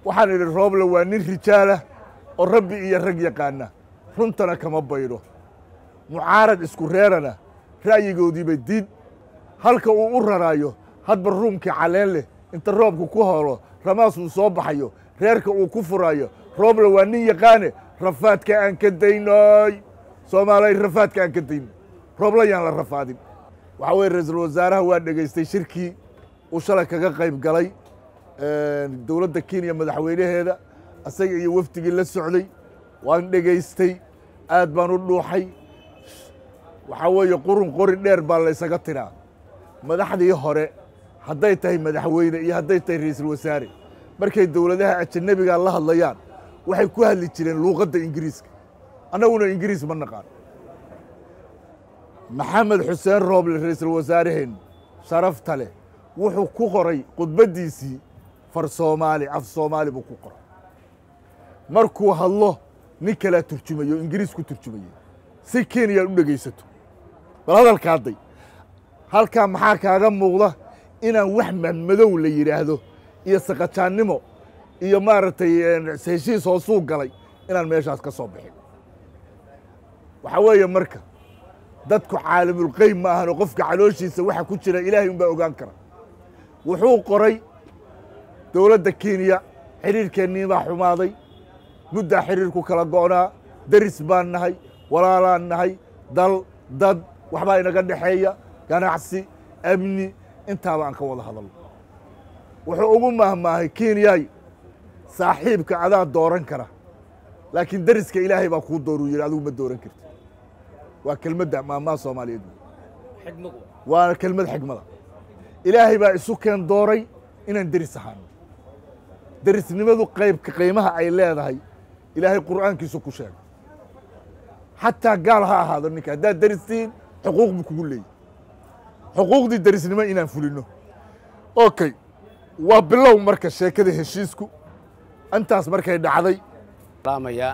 waxaan idhi rooble waa nin rijaalah oo rabbi iyo rag yaqaana runtana kama baydho mucaarad isku reerana ra'yigoodiiba diid halka uu u raraayo hadba ruumkii caleen leh inta roobka ku holo ramaas uu soo baxayo reerka uu ku furaayo rooble waa nin yaqaane rafaadka aan ka daynoy soomaalay rafaadka aan ka dayno rooble yaan la rafaadin waxaa weye ra-iisul wasaaraha waa dhegaystay shirkii uu shalay kaga qayb galay dowladda kenya madaxweynaheeda asaga iyo wafdigii la socday waan dhegaystay aad baan u dhuuxay waxaa weeye qurun qori dheer baa laysaga tiraa madaxdii hore hadday tahay madaxweyne iyo hadday tahay ra-iisul wasaare markay dowladaha ajanabiga la hadlayaan waxay ku hadli jireen luuqadda ingiriiska annaguna ingiriis ma naqaan maxamed xuseen rooble ra-iisul wasaaraheen sharafta leh wuxuu ku qoray khudbaddiisii far soomaali af soomaali buu ku qoray markuu hadlo nin kalaa turjumayo ingiriis ku turjumayay si kenyaad u dhegaysato bal hadalka hadday halkaa maxaa kaaga muuqda inaan wax madmadow la yidhaahdo iyo saqajaannimo iyo maaragtay heshiis hoosuu galay inaan meeshaas ka soo bixin waxaa weeye marka dadku caalamulqeyb ma ahan oo qofka calooshiisa waxa ku jira ilaahay un baa ogaan kara wuxuu qoray dowladda kenya xidhiirkeennii baa xumaaday muddaa xidhiirku kala go'naa deris baan nahay walaalaan nahay dal dad waxbaa inaga dhexeeya ganacsi amni intaaba aan ka wada hadalno wuxuu ugu mahmaahay kenyay saaxiibka adaa dooran kara laakiin deriska ilaahay baa kuu dooruu yidhi adigu ma dooran karti waa kelmadda maamaha soomaaliyeed waana kelmad xigmada ilaahay baa isu keen dooray inaan deris ahaano derisnimadu qaybka qiimaha ay leedahay ilaahay qur'aankiisu ku sheegay xataa gaal ha ahaado ninka haddaad deristiin xuquuq buu kugu leeyay xuquuqdii derisnimo inaan fulino okay waa bilow marka sheekada heshiisku intaas markay dhacday maya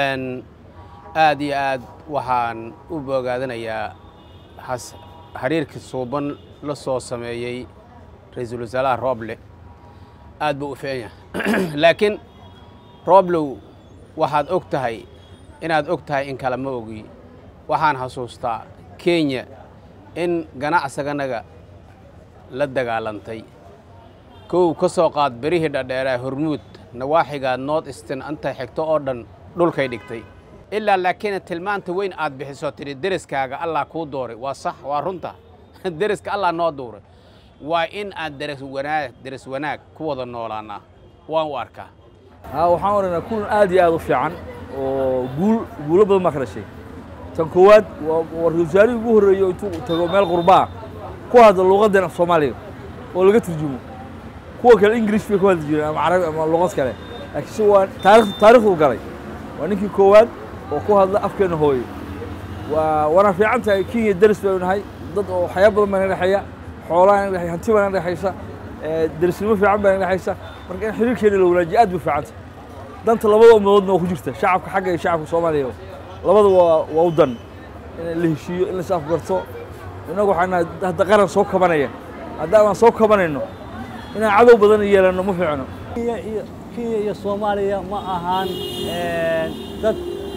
aad iyo aad waxaan u bogaadanayaa xiriirkii suuban la soo sameeyey ra-iisul wasaaraha rooble aad buu u fiican yahay laakiin rooblow waxaad og tahay inaad og tahay in kale ma ogi waxaan xasuustaa kenya in ganacsaganaga la dagaalantay kow ka soo qaad berihii dhadheeraa hormuud nawaaxigaa nood istin intay xigto oo dhan dhulkay dhigtay ilaa laakiin tilmaanta weyn aad bixiso tidhi deriskaaga allah kuu dooray waa sax waa runta deriska allah noo duuray waa in aan deris wanaag deris wanaag ku wada noolaannaa waan u arkaa waxaan odhanaa kulan aad iyo aad u fiican oo guul guulo badan baa ka dhashay tan koowaad waa ra-isul wasaarihii ugu horreeyo intuu tago meel qurbaa ku hadla luuqaddan af soomaaliga oo laga turjumo kuwa kale ingirish bay ku hadli jireen ama carabi ama luqad kale laakiin si waa taarikh taarikhdu galay waa ninkii koowaad oo ku hadla afkeenna hooye waa waana fiican tahay kenya deris baynu nahay dad oo waxyaaba badan baa naga dhexeeya xoolaha naga dhexeya hanti baa naga dhexeysa derisnimo fiican baa naga dhexeysa marka in xiriirkeena la wanaajiyo aad bay fiican tahay danta labada ummadoodna waa ku jirta shacabka xagga iyo shacabka soomaaliya labada waa waa u dan in la heshiiyo in la is afgarto innagu waxaan nahay hadda qaran soo kabanaya haddaan aan soo kabanayno inaan cadow badan yeelanno ma fiicno kenya iyo soomaaliya ma ahaan dad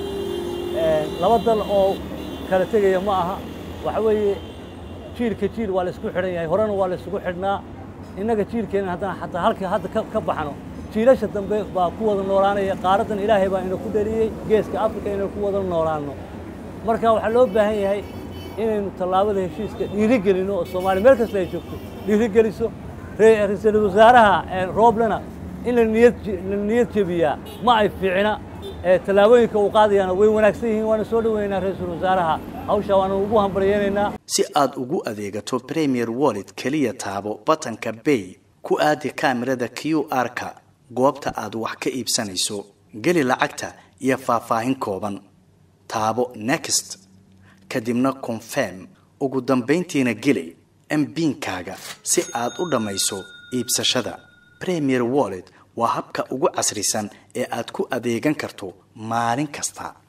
laba dal oo kala tegaya ma aha waxa weeye jiilka jiil waa la isku xidhan yahay horena waa la isugu xidhnaa innaga jiilkeenna haddana xataa halka hadda ka baxno jiilasha dambe baa ku wada noolaanaya qaaraddan ilaahay baa ina ku dhaliyey geeska afrika inaynu ku wada noolaanno marka waxaa loo baahan yahay inaynu tallaabada heshiiska dhiirigelino oo soomaaliya meel kasta ay joogto dhiirigeliso ra-iisul wasaaraha rooblena in la niyad la niyad jebiyaa ma ay fiicna tallaabooyinka uu qaadayaana way wanaagsan yihiin waana soo dhoweynaa ra-iisul wasaaraha hawsha waana ugu hambaryeynaynaa si aad ugu adeegato premier wallet keliya taabo batanka bay ku aadi kaamirada q r-ka goobta aad wax ka iibsanayso geli lacagta iyo faahfaahin kooban taabo next kadibna confirm ugu dambayntiina geli mbiinkaaga si aad u dhammayso iibsashada premier wallet waa habka ugu casrisan ee aad ku adeegan karto maalin kasta